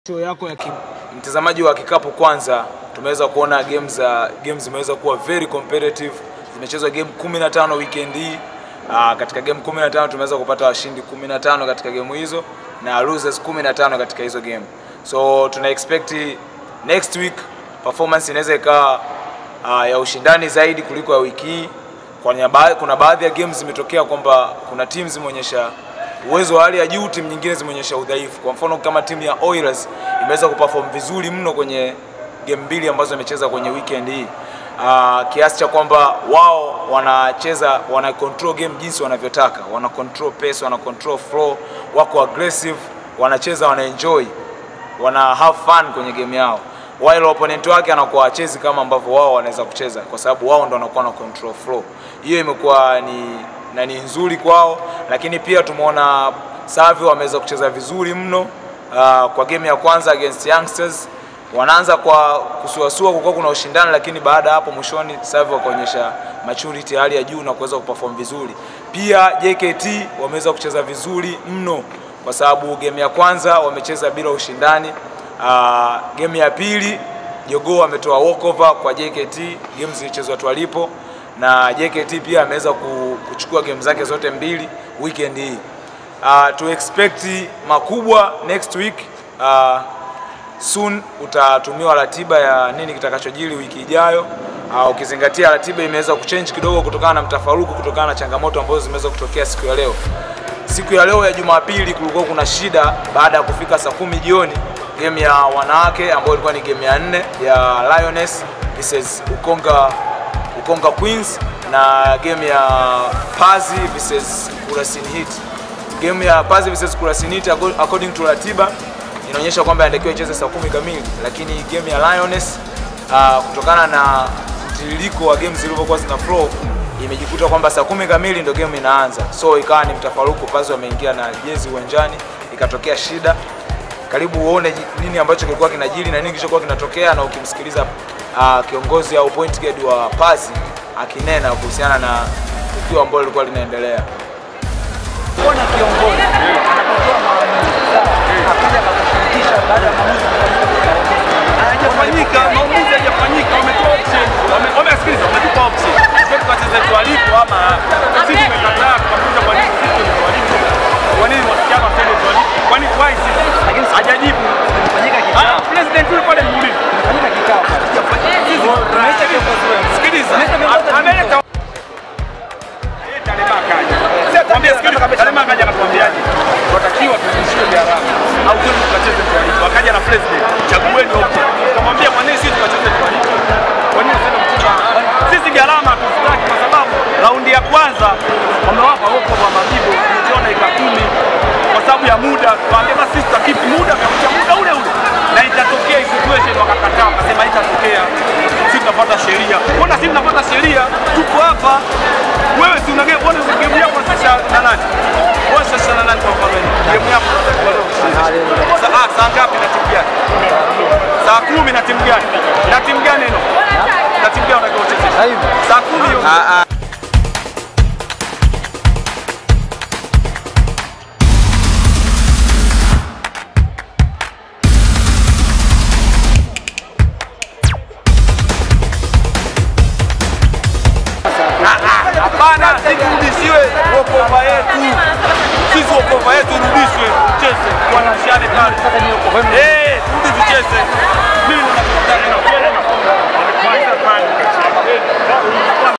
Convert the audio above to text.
Show yako ya mtazamaji wa kikapu kwanza, tumeweza kuona game za game zimeweza kuwa very competitive. Zimechezwa game 15 weekend hii. Uh, katika game 15 tumeweza kupata washindi 15 katika game hizo na losers 15 katika hizo game. So tuna expect next week performance inaweza ikawa uh, ya ushindani zaidi kuliko ya wiki hii. Kuna baadhi ya games zimetokea kwamba kuna teams zimeonyesha uwezo wa hali ya juu, timu nyingine zimeonyesha udhaifu. Kwa mfano kama timu ya Oilers imeweza kuperform vizuri mno kwenye game mbili ambazo imecheza kwenye weekend hii uh, kiasi cha kwamba wao wanacheza wana control game jinsi wanavyotaka, wana control pace, wana control flow, wako aggressive, wanacheza, wana enjoy, wana have fun kwenye game yao, while opponent wake anakuwa achezi kama ambavyo wao wanaweza kucheza, kwa sababu wao ndo wanakuwa na control flow. Hiyo imekuwa ni na ni nzuri kwao, lakini pia tumeona Savio wameweza kucheza vizuri mno uh, kwa game ya kwanza against Youngsters. Wanaanza kwa kusuasua, kulikuwa kuna ushindani, lakini baada ya hapo mwishoni Savio wakaonyesha maturity ya hali ya juu na kuweza kuperform vizuri. Pia JKT wameweza kucheza vizuri mno, kwa sababu game ya kwanza wamecheza bila ushindani. Uh, game ya pili Jogoo ametoa walkover kwa JKT, game zilichezwa twalipo na JKT pia ameweza kuchukua game zake zote mbili weekend hii. Uh, to expect makubwa next week. Uh, soon utatumiwa ratiba ya nini kitakachojiri wiki ijayo. Uh, ukizingatia ratiba imeweza kuchange kidogo kutokana na mtafaruku, kutokana na changamoto ambazo zimeweza kutokea siku ya leo. Siku ya leo ya Jumapili kulikuwa kuna shida baada ya kufika saa kumi jioni game ya wanawake ambayo ilikuwa ni game ya nne ya Lioness versus Ukonga Ukonga Queens na game ya Pazi versus Kurasini Heat. Game ya Pazi versus Kurasini Heat according to ratiba inaonyesha kwamba inatakiwa icheze saa kumi kamili, lakini game ya Lioness uh, kutokana na mtiririko wa games zilivyokuwa zina flow imejikuta kwamba saa kumi kamili ndio game inaanza, so ikawa ni mtafaruku. Pazi wameingia na jezi uwanjani, ikatokea shida. Karibu uone nini ambacho kilikuwa kinajiri na nini kilichokuwa kinatokea, na ukimsikiliza uh, kiongozi au point guard wa Pazi akinena kuhusiana na tukio ambalo lilikuwa linaendelea. Kuona kiongozi anapatoa maamuzi akaja akakushirikisha baada ya maamuzi hayajafanyika, maamuzi hayajafanyika, wametoa option, wamesikiliza, wametupa option, sio tukacheze tualipo ama sisi tumekataa, tukakuja kwa nini sisi ndio tualipo, kwa nini wasichana wasende tualipo, kwa nini why sisi, lakini hajajibu. Kufanyika Ah, kikao, president yule pale muulize, kufanyika kikao. Tumeita viongozi wenu. sikiliza, Tumeita viongozi wenu. ameleta Talema akaja. Mwambie sikiliza, Talema akaja anatuambiaje? Tunatakiwa turudishiwe gharama au twende tukacheze tualipo. Akaja na president, chagueni option. Tukamwambia kwa nini sisi tukacheze tualipo? Kwa nini usende mchumba? Sisi gharama hatuzitaki kwa sababu raundi ya kwanza wamewapa huko kwa mabibo tuliona ika kumi kwa sababu ya muda. Tukaambia basi sisi tutakipi muda, kakuja muda ule ule na itatokea hii situation, wakakataa, wakasema itatokea, sisi tunafuata sheria. Mbona sisi tunafuata sheria? Tuko hapa wewe si unage wewe game yako sasa na nani? Wewe sasa na nani kwa mfano? Game yako sasa ah, saa ngapi na timu gani? Saa kumi na timu gani? Na timu gani ino? Na timu gani unataka ucheze? Saa kumi hiyo. Hapana, turudishiwe wokova yetu. Sisi wokova yetu irudishwe, cheze wanashane pale. Eh,